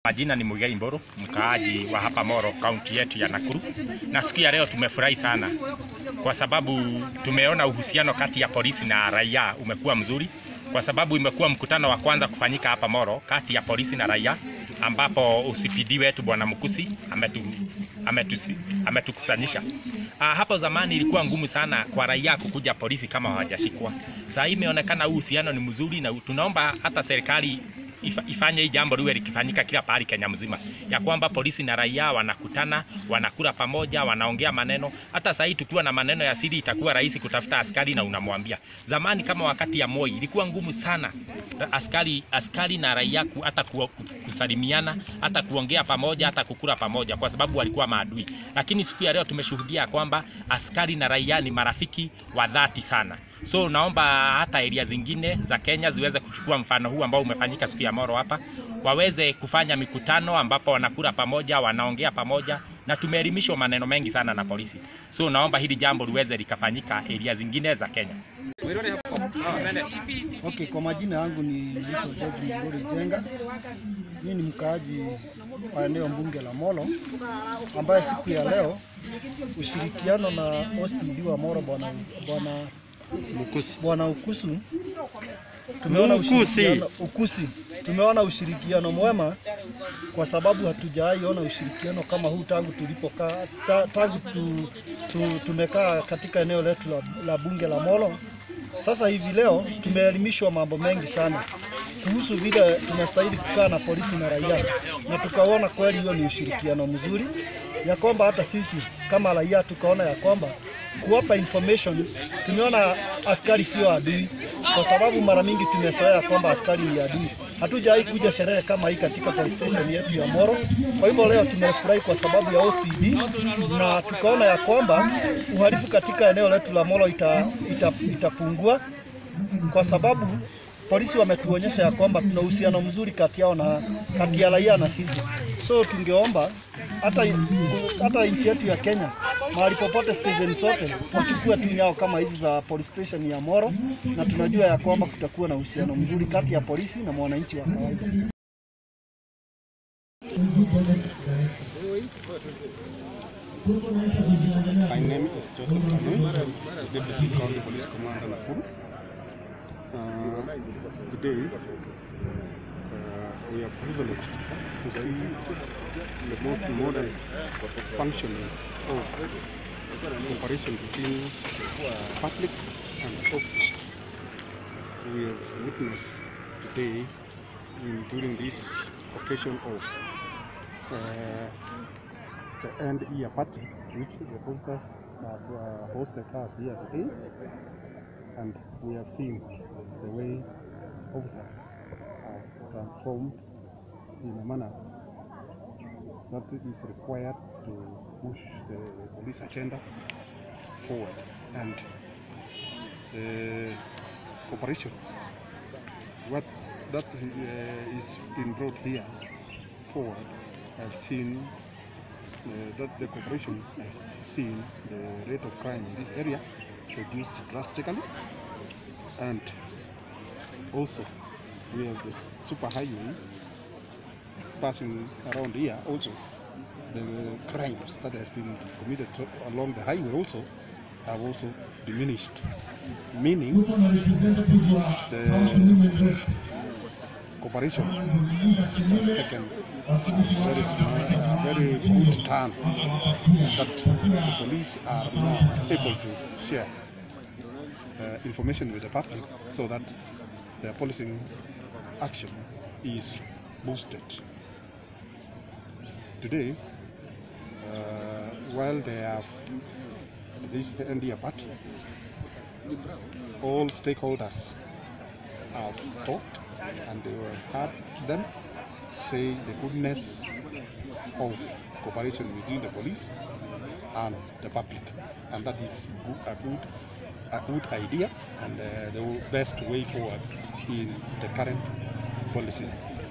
Majina ni Muigai Mburu, mkaaji wa hapa Moro, kaunti yetu ya Nakuru. Na siku ya leo tumefurahi sana kwa sababu tumeona uhusiano kati ya polisi na raia umekuwa mzuri, kwa sababu imekuwa mkutano wa kwanza kufanyika hapa Moro kati ya polisi na raia, ambapo OCPD wetu bwana Mukusi ametu, ametusi, ametukusanyisha. Ah, hapo zamani ilikuwa ngumu sana kwa raia kukuja polisi kama hawajashikwa. Sasa hii imeonekana huu uhusiano ni mzuri, na tunaomba hata serikali ifa- ifanye hii jambo liwe likifanyika kila pahali Kenya mzima, ya kwamba polisi na raia wanakutana, wanakula pamoja, wanaongea maneno. Hata sahii tukiwa na maneno ya siri, itakuwa rahisi kutafuta askari na unamwambia. Zamani kama wakati ya Moi ilikuwa ngumu sana Ra- askari, askari na raia ku, hata ku, kusalimiana, hata kuongea pamoja, hata kukula pamoja, kwa sababu walikuwa maadui. Lakini siku ya leo tumeshuhudia kwamba askari na raia ni marafiki wa dhati sana. So naomba hata area zingine za Kenya ziweze kuchukua mfano huu ambao umefanyika siku ya Moro hapa, waweze kufanya mikutano ambapo wanakula pamoja, wanaongea pamoja, na tumeelimishwa maneno mengi sana na polisi. So naomba hili jambo liweze likafanyika area zingine za Kenya. Okay, kwa majina yangu ni naitwa George Mgori Jenga. Mimi ni mkaaji wa eneo bunge la Molo, ambaye siku ya leo ushirikiano na OSPD wa Molo bwana bwana bwana Ukusu tumeona ushirikiano Ukusi, tumeona ushirikiano mwema kwa sababu hatujawahi ona ushirikiano kama huu tangu tulipokaa ta, tangu tu, tu, tumekaa katika eneo letu la, la bunge la Molo. Sasa hivi leo tumeelimishwa mambo mengi sana kuhusu vile tunastahili kukaa na polisi na raia, na tukaona kweli hiyo ni ushirikiano mzuri, ya kwamba hata sisi kama raia tukaona ya kwamba kuwapa information, tumeona askari sio adui, kwa sababu mara mingi tumezoea kwamba askari ni adui. Hatujawahi kuja sherehe kama hii katika police station yetu ya Moro. Kwa hivyo leo tumefurahi kwa sababu ya OSPD na tukaona ya kwamba uhalifu katika eneo letu la Moro ita, ita, itapungua kwa sababu polisi wametuonyesha ya kwamba tuna uhusiano mzuri kati yao na kati ya raia na sisi. So tungeomba hata hata nchi yetu ya Kenya mahali popote station zote wachukue tu nyao kama hizi za police station ya Moro, na tunajua ya kwamba kutakuwa na uhusiano mzuri kati ya polisi na mwananchi wa kawaida. My name is Joseph Tanui, Deputy County Police Commander Nakuru. Uh, today, uh, we are privileged to see the most modern functioning of cooperation between uh, public and officers. We have witnessed today in, during this occasion of uh, the end year party which the officers have uh, hosted us here today and we have seen the way officers have transformed in a manner that is required to push the police agenda forward and the cooperation what that uh, is being brought here forward I've seen uh, that the corporation has seen the rate of crime in this area reduced drastically and also we have this super highway passing around here also the crimes that has been committed to- along the highway also have also diminished meaning the cooperation has taken very smart, uh, very good turn that the police are now able to share uh, information with the public so that their policing action is boosted. Today, uh, while they have this NDA party, all stakeholders have talked and they have heard them say the goodness of cooperation between the police and the public and that is go- a good a good idea and uh, the best way forward in the current policy.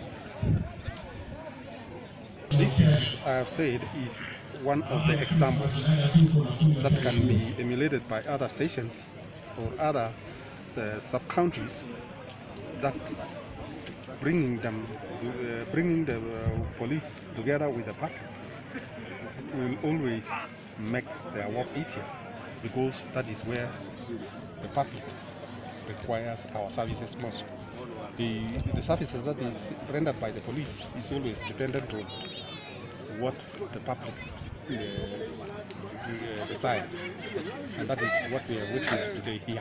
This is, I have said, is one of the examples that can be emulated by other stations or other uh, sub-countries that bringing them, uh, bringing the uh, police together with the public will always make their work easier because that is where the public requires our services most. The, the services that is rendered by the police is always dependent on what the public uh, uh, desires, and that is what we have witnessed today here.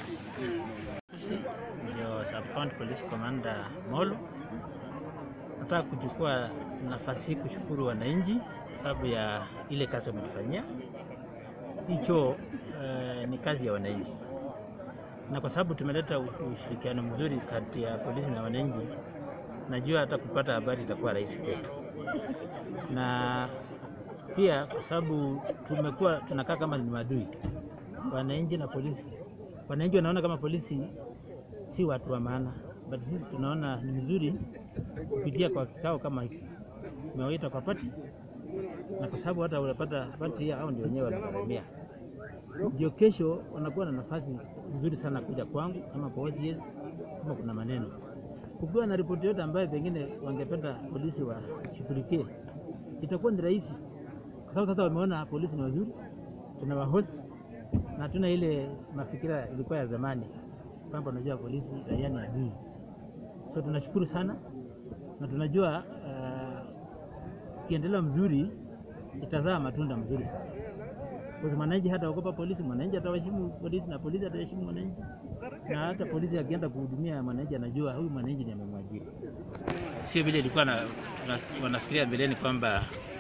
ndio Sub County Police Commander Molo. Nataka kuchukua nafasi hii kushukuru wananchi sababu ya ile kazi wametufanyia. Hicho eh, ni kazi ya wananchi, na kwa sababu tumeleta u- ushirikiano mzuri kati ya polisi na wananchi, najua hata kupata habari itakuwa rahisi kwetu, na pia kwa sababu tumekuwa tunakaa kama ni maadui, wananchi na polisi. Wananchi wanaona kama polisi si watu wa maana, but sisi tunaona ni vizuri kupitia kwa kikao kama hiki tumewaita kwa pati, na kwa sababu hata unapata pati hii, hao ndio wenyewe wanagharamia, ndio kesho wanakuwa na nafasi nzuri sana kuja kwangu ama kwa OCS kama kuna maneno, kukiwa na ripoti yote ambayo pengine wangependa polisi washughulikie, itakuwa ni rahisi, kwa sababu sasa wameona polisi ni wazuri, tuna wahost na hatuna ile mafikira ilikuwa ya zamani kwamba unajua polisi raia ni adui. So tunashukuru sana na tunajua ukiendelea mzuri itazaa matunda mzuri sana. Kwa sababu mwananchi hata ogopa polisi, mwananchi atawaheshimu polisi na polisi ataheshimu mwananchi, na hata polisi akienda kuhudumia mwananchi anajua huyu mwananchi ndiye amemwajiri, sio vile ilikuwa na, na, wanafikiria mbeleni kwamba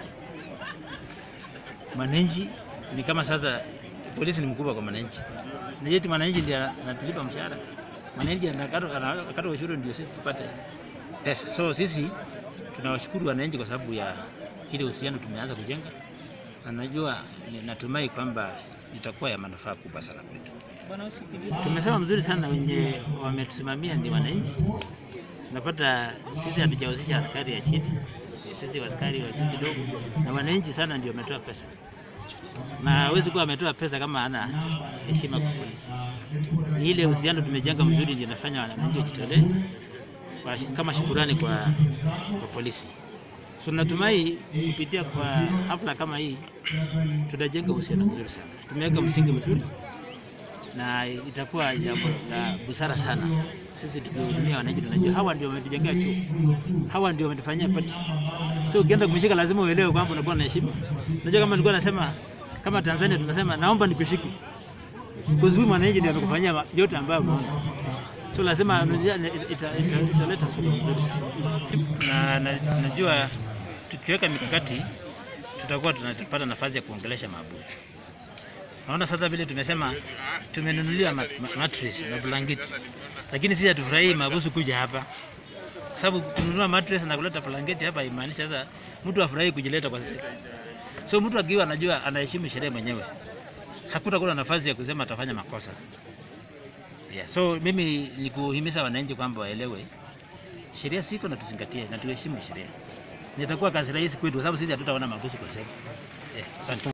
mwananchi ni kama sasa polisi ni mkubwa kwa mwananchi. Na yeti mwananchi ndiye anatulipa mshahara, mwananchi anakata anakata ushuru ndio sisi tupate pesa. So sisi tunawashukuru wananchi kwa sababu ya ile uhusiano tumeanza kujenga, na najua natumai kwamba itakuwa ya manufaa kubwa sana kwetu. Tumesema mzuri sana, wenye wametusimamia ni wananchi. Unapata sisi hatujahusisha askari ya chini, sisi askari wa juu kidogo, na wananchi sana ndio wametoa pesa na hawezi kuwa ametoa pesa kama hana heshima kwa polisi. Ni ile uhusiano tumejenga mzuri ndio inafanya wananchi wajitolee kwa- kama shukurani kwa, kwa polisi. So natumai kupitia kwa hafla kama hii tutajenga uhusiano mzuri sana. Tumeweka msingi mzuri na itakuwa jambo la busara sana. Sisi tukihudumia wananchi, tunajua hawa ndio wametujengea chuo, hawa ndio wametufanyia pati. So ukienda kumshika lazima uelewe kwamba unakuwa na heshima. Unajua kama nilikuwa nasema kama Tanzania tunasema naomba nikushike. Kwa sababu mwananchi ndio amekufanyia ma- yote ambayo umeona. So lazima unajua ita- ita- italeta suluhu nzuri sana. Na, na najua tukiweka mikakati tutakuwa tunapata nafasi ya kuongelesha maabusu. Naona sasa vile tumesema tumenunuliwa ma- ma- mattress na blanketi, lakini sisi hatufurahii maabusu kuja hapa, kwa sababu kununua mattress na kuleta blanketi hapa imaanisha sasa mtu afurahii kujileta kwa sisi. So mtu akiwa anajua anaheshimu sheria mwenyewe, hakutakuwa na nafasi ya kusema atafanya makosa. Yeah. So mimi ni kuhimiza wananchi kwamba waelewe sheria siko na tuzingatie na tuheshimu sheria. Nitakuwa kazi rahisi kwetu, kwa sababu sisi hatutaona maabusu kwa sasa. Yeah. Asante.